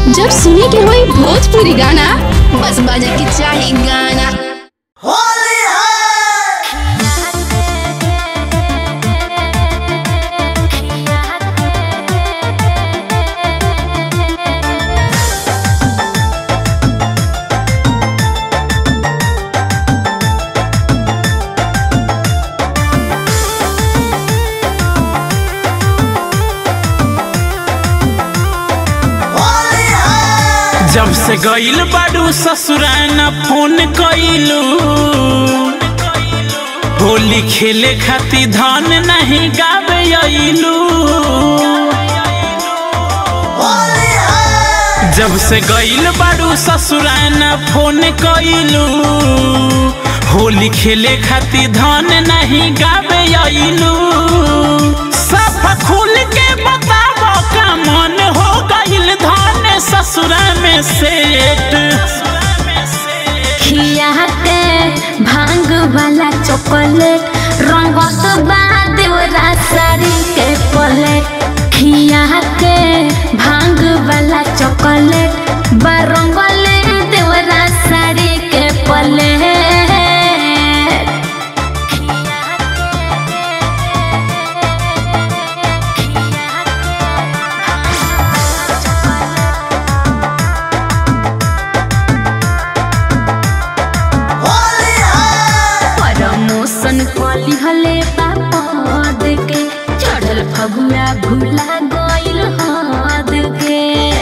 जब सुने के होई भोजपुरी गाना बस बजे के चाही गाना जब से गईल बाड़ू ससुराना फोन कइलू होली खेले खातिर धन नहीं गावे अइलू जब से गईल बाड़ू ससुराना फोन कइलू होली खेले खातिर धन नहीं गावे अइलू सब खुल के बताव का मन हो गईल धन ससुरा में सेट खिया के भांग वाला चॉकलेट रंगत बा देवरा साड़ी के पलेट खिया के भांग वाला चॉकलेट बा रंगले देवरा साड़ी के पलेट प्रमोशन कली हले बापद के चढ़ल फगुआ भूला गइल हद के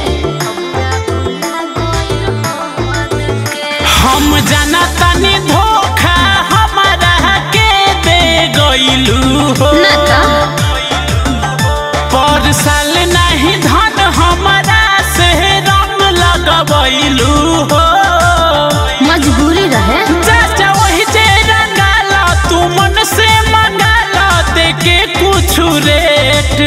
हम जाना तनी धोखा हमारा के दे गइलू हो ना का? पर साल नहीं धन हमारा से रंग लगबैलू हो मजबूरी रहे चाचा वही जे रंगाला तू मन से मंगाला दे के कुछ रेट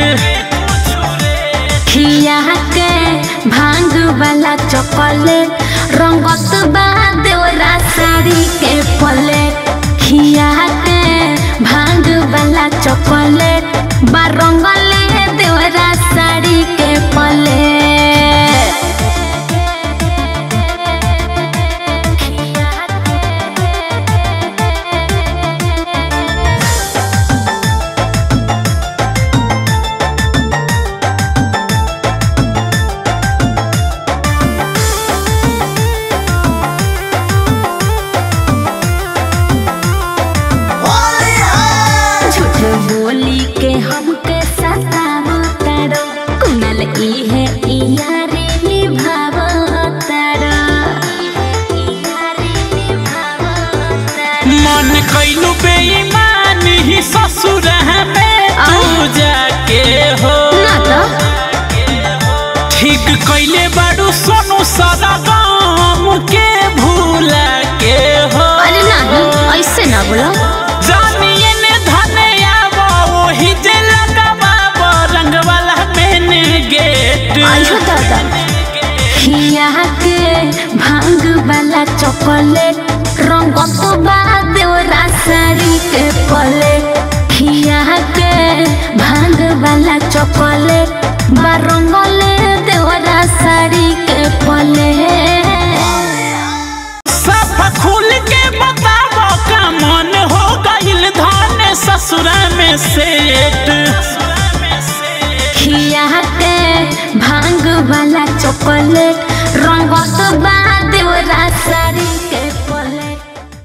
खिया के भांग वाला चॉकलेट रंगत बा देवरा साड़ी के पलेट खिया के भांग वाला चॉकलेट बा रंगले देवरा साड़ी के पलेट झूठ बोली के हमके सतावो तारो कुनल इहे इयारे निभावो तारो मन कैलू बेईमान ही ससुर में तू जाके हो ना तो ठीक कैले बाड़ू सोनू सारा गाम के भूला के हो अरे नहीं ऐसे ना बोलो जानिए ने धने आवो वही जे लगावा रंग वाला मेन गेट आइयो दादा खिया के भांग वाला चॉकलेट रंगत बा देवरा साड़ी के पलेट खिया के भांग वाला चॉकलेट बा रंगले देवरा साड़ी के पलेट सब खुल के बतावो का मन हो गईल धन ससुरा में सेट खिया के भांग वाला चॉकलेट रंगत बा